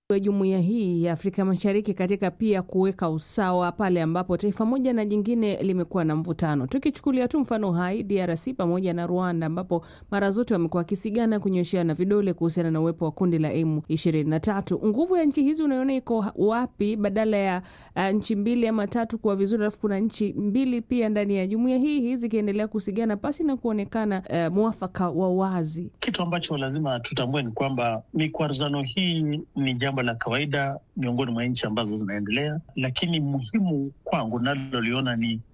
wa jumuiya hii ya Afrika Mashariki katika pia kuweka usawa pale ambapo taifa moja na jingine limekuwa na mvutano. Tukichukulia tu mfano hai DRC pamoja na Rwanda, ambapo mara zote wamekuwa wakisigana kunyosheana vidole kuhusiana na uwepo wa kundi la M23. Nguvu ya nchi hizi unaiona iko wapi, badala ya uh, nchi mbili ama tatu kuwa vizuri, alafu kuna nchi mbili pia ndani ya jumuiya hii hii zikiendelea kusigana pasi na kuonekana uh, mwafaka wa wazi. Kitu ambacho lazima tutambue ni kwamba mikwaruzano hii ni jambo la kawaida miongoni mwa nchi ambazo zinaendelea, lakini muhimu kwangu naloliona ni